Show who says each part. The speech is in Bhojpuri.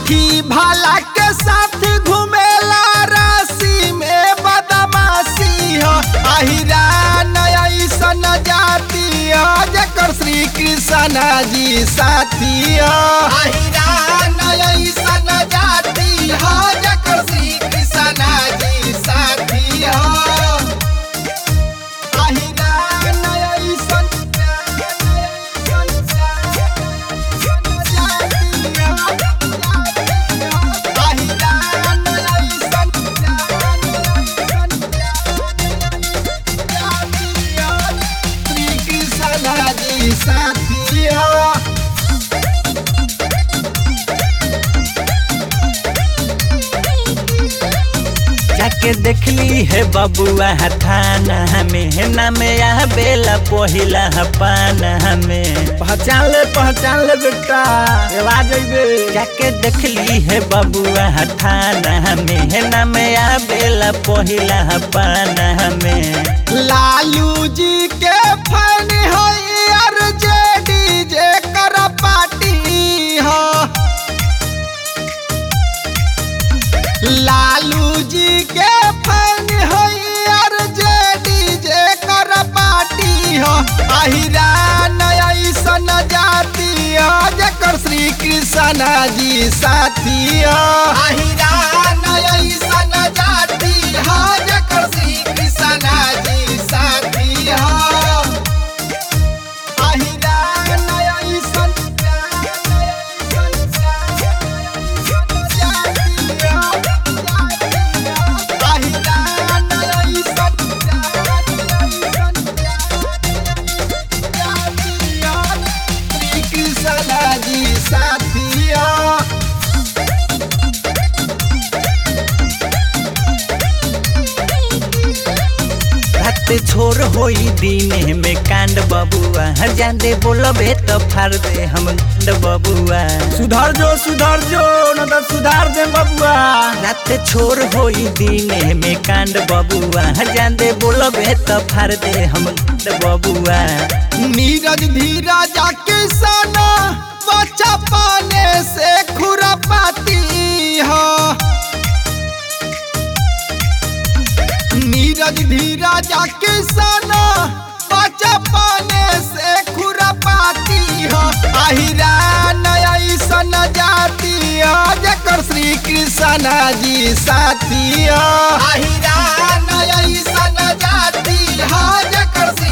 Speaker 1: सखी भाला के साथ घुमेला राशि में बदमाशी हो अहिरा नया सन जाती हो जकर श्री कृष्ण जी साथी हो अहिरा नया सन जाती हो जकर श्री कृष्ण जी साथी हो अहिरा नया सन साथिया
Speaker 2: जाके देखली है बबुआ थाना में ना में आ बेला पहिला पाना में
Speaker 1: पहचान ले पहचान ले बेटा एवा जइबे
Speaker 2: जाके देखली है बबुआ थाना में ना में आ बेला पहिला पाना में
Speaker 1: लालू जी के फैन हो यार जेडी जे कर पार्टी हो लालू जी के फैन हो यार जेडी जे कर पार्टी हो अहिरा नया सन जाती हो जकर श्री कृष्ण जी साथी हो अहिरा नया सन जाती हो जकर श्री कृष्ण जी साथी हो अहिरा नया सन साथिया
Speaker 2: रात छोर होई दिन में कांड बबुआ जादे बोलबे तो फाड़ दे हम गंड बबुआ
Speaker 1: सुधर जो सुधर जो न तो सुधार दे बबुआ
Speaker 2: रात छोर होई दिन में कांड बबुआ जादे बोलबे तो फाड़ दे हम गंड बबुआ
Speaker 1: नीरज धीरज किसान बच्चा पाने से खुरापाती हो नीरज धीरज किसान बच्चा पाने से खुरापाती हो अहिरा नया सन जाती हो जकर श्री कृष्ण जी साथी हो अहिरा नया सन जाती हो जकर श्री